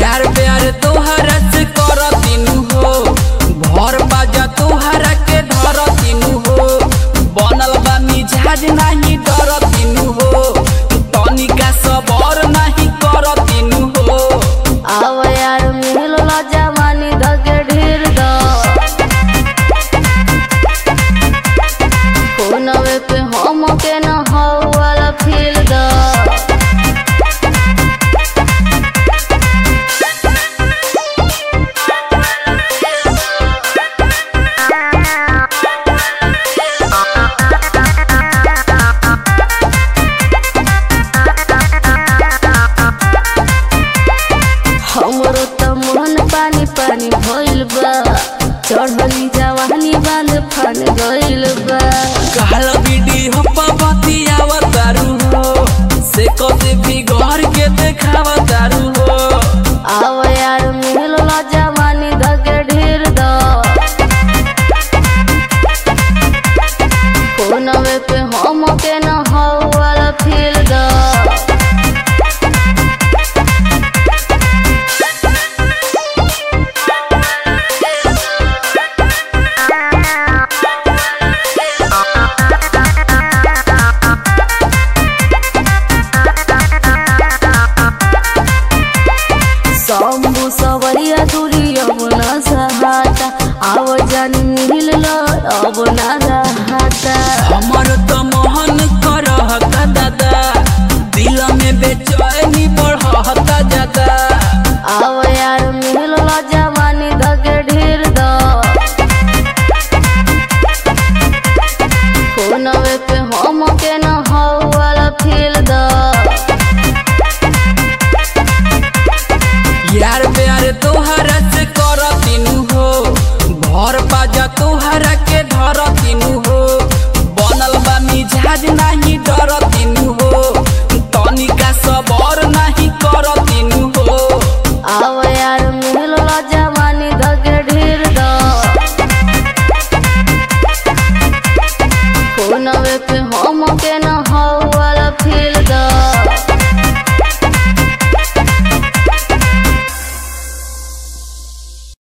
यार प्यार तोहरा से कर तीनू हो भर बाजा तोहरा के धर तीनू हो बनल बा मिजाज नाही डर तीनू हो तनिका सबर नाही कर तीनू हो आव यार मिलल जवानी धके ढेर द फोनवे पे हम के न हो वाला फील द हमरो त मन पानी पानी भइल बा चढ़ली जवानी बांध फन गइल बा काल वीडियो पर बतियावा तारू हो से कदे भी घर के देखावा तारू हो आव यार मिलल जवानी धके ढेर द फोनवे पे हम के न हो वाला फील द शंभु सवरिया दूरी अब न सहाता आव जान मिल अब न रहाता हमर तो मोहन करहता दादा दिल में बेचैनी बढ़ता जाता आव यार मिल जवानी धके ढेर द फोनवे पे हम के न हो वाला फील द यार प्यार तोहरा से कर तीनू हो भर बाजा तोहरा के धर तीनू हो बनल बा मिजाज नाही डर तीनू हो तनिका सबर नाही कर तीनू हो आव